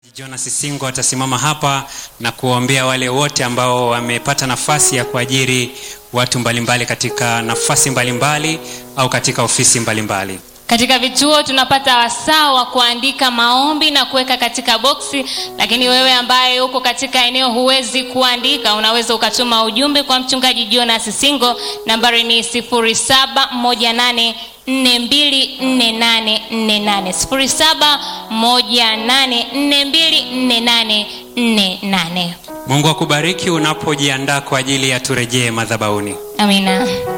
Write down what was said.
Jonas Singo atasimama hapa na kuwaombea wale wote ambao wamepata nafasi ya kuajiri watu mbalimbali katika nafasi mbalimbali au katika ofisi mbalimbali. Katika vituo tunapata wasaa wa kuandika maombi na kuweka katika boksi, lakini wewe ambaye uko katika eneo huwezi kuandika, unaweza ukatuma ujumbe kwa mchungaji Jonas Singo. Nambari ni 0718 424848 0718424848. Mungu akubariki unapojiandaa kwa ajili ya turejee madhabahuni. Amina.